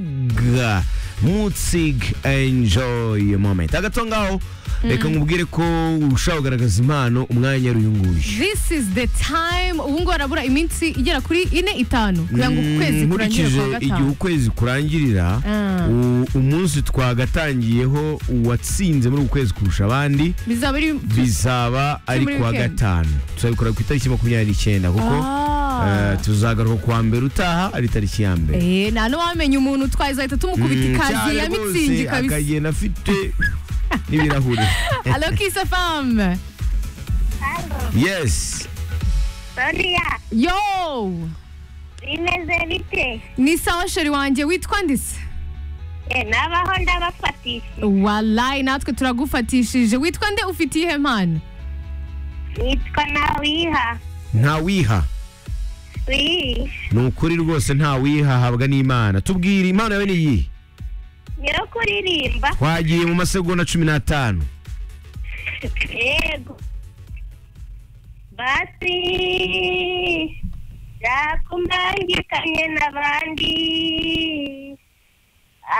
Mutzig Mutzig enjoy moment agatongaho reka nkubwire ko urushaho kugaragaza impano umwanya wari uyu nguyu this is the time ubu ngubu harabura iminsi igera kuri ine itanu kugira ngo uku kwezi kurangire nkurikije kwa igihe gatanu ukwezi kurangirira Ah. u- umunsi twagatangiyeho uwatsinze muri uku kwezi kurusha abandi bizaba ari bizaba ari muri ku wa weekend. gatanu tuzabikora ku itariki makumyabiri n'icyenda kuko Ah. eh, tuzagaruka ku wa mbere utaha ari itariki ya mbere Eh, nta n'uwamenya umuntu twazahita tumukubita Mm, ikaziye ya cyane rwose, mitsingi kabisa akagenda afite n'ibirahuri alo kisa famu yes Soniya yo bimeze bite ni sawa sheri wanjye witwa ndise Eh, nabaho ndabafatishije walayi natwe turagufatishije witwa nde ufite iyihe mpano nitwa ntawiha ntawiha wii ni ukuri rwose ntawiha ahabwa n'imana tubwire impano yawe ni iyi yo kuririmba twagiye mu masegonda cumi n'atanu yego basi byakumangikanye n'abandi